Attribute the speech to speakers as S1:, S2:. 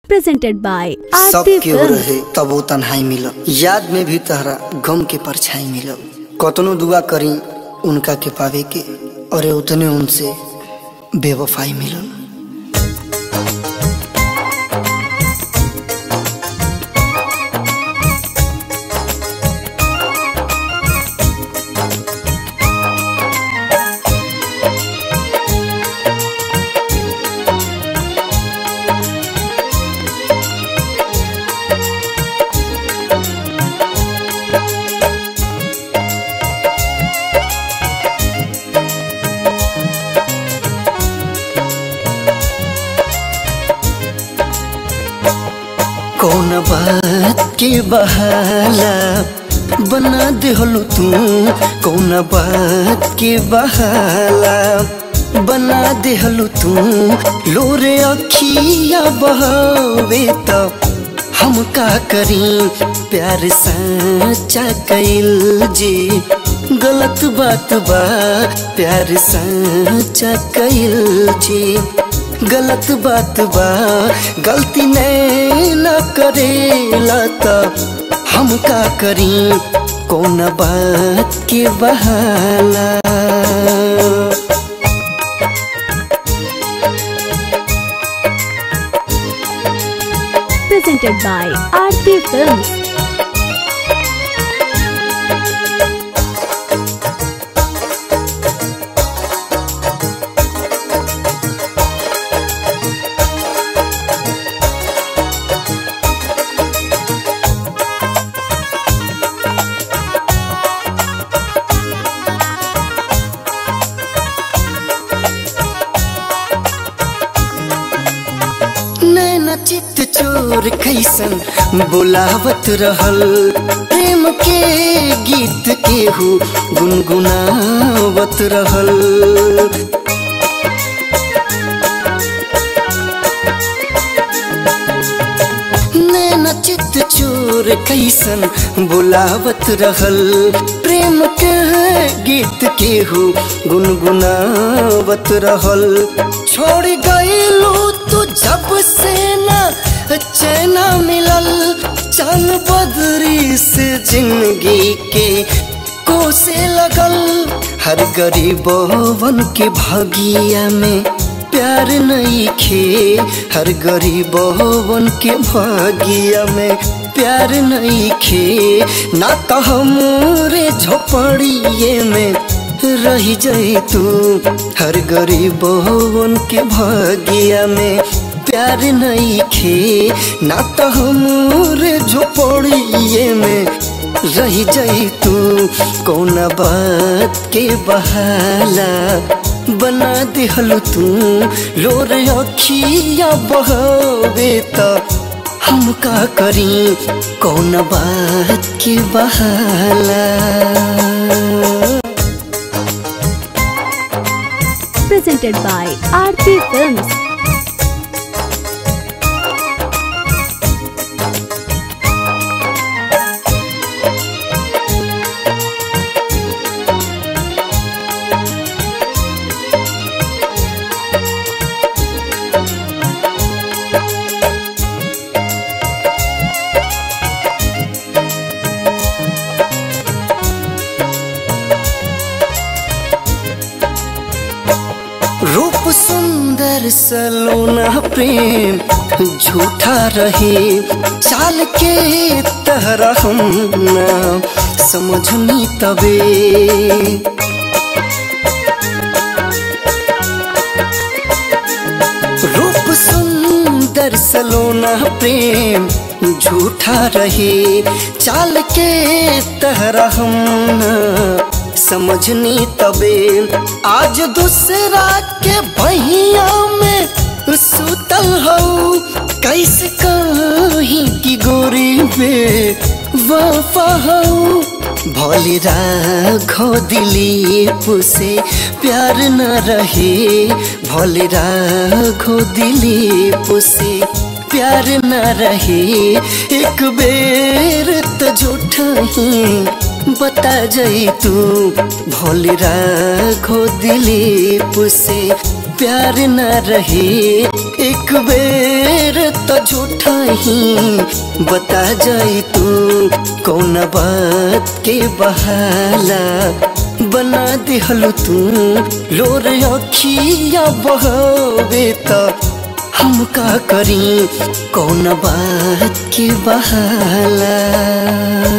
S1: presented by
S2: सब
S1: Aarti
S2: केहू
S1: Films.
S2: रहे तब वो तन्हाई मिलल याद में भी तहरा गम के परछाई मिलल कतनो दुआ करी उनका के पावे के और उतने उनसे बेवफाई मिलल कौन बात के बहाला बना देहलू तू कौन बात के बहाला बना देहलू तू लोरे अखिया बहावे तो हम का करी प्यार सच्चा कैल जी गलत बात बा प्यार सच्चा कैल जी गलत बात बा गलती नहीं न करेला त हम का करी कौन बात के बहाला
S1: presented by Aarti Films.
S2: नैना चित चोर कैसन बुलावत रहल प्रेम के गीत केहू गुनगुनावत रहल नैना चित चोर कैसन बुलावत रहल प्रेम के गीत केहू गुनगुनावत रहल छोड़ गईलू तू जब से ना चैना मिलल चल बदरी से जिंदगी के कोसे लगल हर गरीबवन के भागिया में प्यार नहीं खे हर गरीबवन के भागिया में प्यार नहीं खे ना तो हमरे झोपड़िए में रही जाई तू हर गरीबवन के भागिया में प्यार नहीं खे ना तो हमरे झोपड़िए में रही जाई तू कौन बात के बहाला बना दिहल तू लोर अखिया बहावे त हम का करी कौन बात के बहाला
S1: Presented by Aarti Films.
S2: रूप सुंदर सलोना प्रेम झूठा रहे चाल के तहरा हम ना समझनी तबे रूप सुंदर सलोना प्रेम झूठा रहे चाल के तहरा हम ना समझनी तबे आज दूसरा के बहिया में सुतल हो कैसे कहीं की गोरी बे वफा हो भोली राघो दिलीप से प्यार न रहे भोली राघो दिलीप से प्यार न रहे एक बेर तो झूठा ही बता जाई तू भोले राघो दिलीप से प्यार न रहे एक बेर तो झूठा ही बता जाई तू कौन बात के बहाला बना दिहलु तू लोर अखिया बहवे तो हम का करी कौन बात के बहाला